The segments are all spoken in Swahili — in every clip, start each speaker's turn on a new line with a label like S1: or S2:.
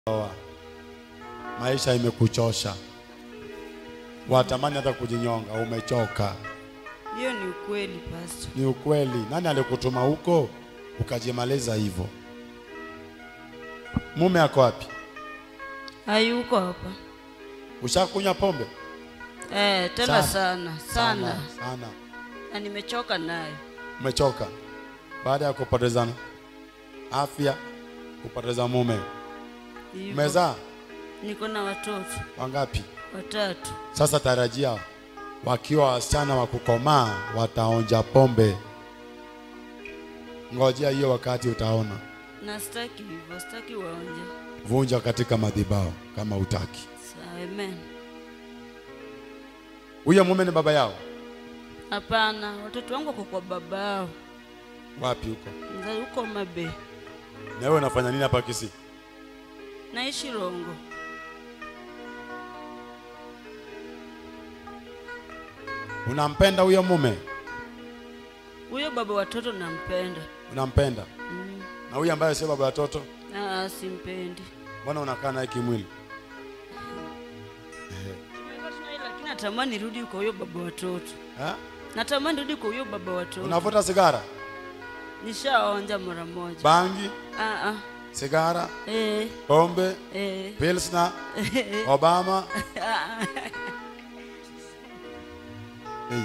S1: Oa. Maisha imekuchosha, watamani hata kujinyonga, umechoka.
S2: Hiyo ni ukweli pastor.
S1: Ni ukweli. Nani alikutuma huko ukajimaliza hivyo? Mume ako wapi?
S2: Hayuko hapa.
S1: Ushakunywa pombe
S2: Eh, tena sana sana,
S1: sana.
S2: na nimechoka nayo.
S1: Umechoka baada ya kupoteza afya, kupoteza mume.
S2: Hivyo.
S1: Umezaa
S2: Niko na watoto
S1: wangapi?
S2: watatu.
S1: Sasa tarajia wakiwa wasichana wa kukomaa wataonja pombe. Ngojea hiyo wakati utaona.
S2: Na sitaki hivyo, sitaki waonje.
S1: Vunja katika madhabahu kama utaki.
S2: Sa- Amen.
S1: Huyo mume ni baba yao
S2: Hapana, watoto wangu wako kwa babao.
S1: wapi huko?
S2: Nza huko Mabe.
S1: Na wewe unafanya nini hapa Kisii?
S2: Naishi Rongo.
S1: Unampenda huyo mume?
S2: Huyo baba watoto nampenda.
S1: Unampenda?
S2: Mm.
S1: Na huyo ambaye sio baba watoto,
S2: Ah, simpendi.
S1: mbona unakaa naye kimwili?
S2: Lakini natamani nirudi kwa huyo baba watoto.
S1: Ha?
S2: Natamani nirudi kwa huyo baba watoto.
S1: Unavuta sigara,
S2: Nishaonja mara moja.
S1: bangi,
S2: Ah ah.
S1: sigara,
S2: Eh,
S1: pombe,
S2: eh.
S1: Pilsner, Obama. Hey.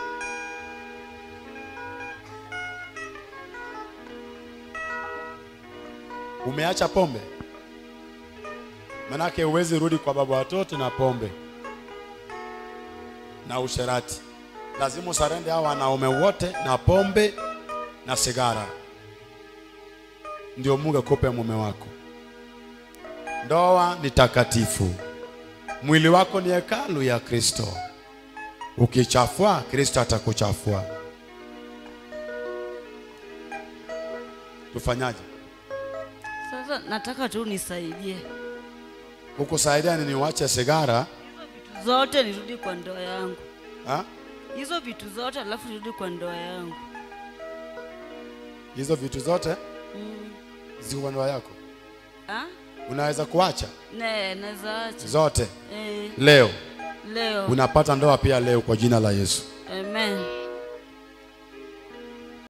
S1: Umeacha pombe? Manake huwezi rudi kwa baba watoto na pombe na usherati. Lazima usarende hao wanaume wote na pombe na sigara, ndio Mungu akupe mume wako. Ndoa ni takatifu, mwili wako ni hekalu ya Kristo. Ukichafua, Kristo atakuchafua. Tufanyaje?
S2: Sasa nataka tu nisaidie
S1: Kukusaidia ni niwache sigara
S2: vitu zote nirudi kwa ndoa yangu,
S1: ha?
S2: hizo vitu zote alafu nirudi kwa ndoa yangu.
S1: Hizo vitu zote
S2: Mm.
S1: ziko kwa ndoa yako,
S2: Ah?
S1: unaweza kuacha
S2: Ne, naweza acha.
S1: zote
S2: Eh,
S1: leo.
S2: leo.
S1: Unapata ndoa pia leo kwa jina la Yesu.
S2: Amen.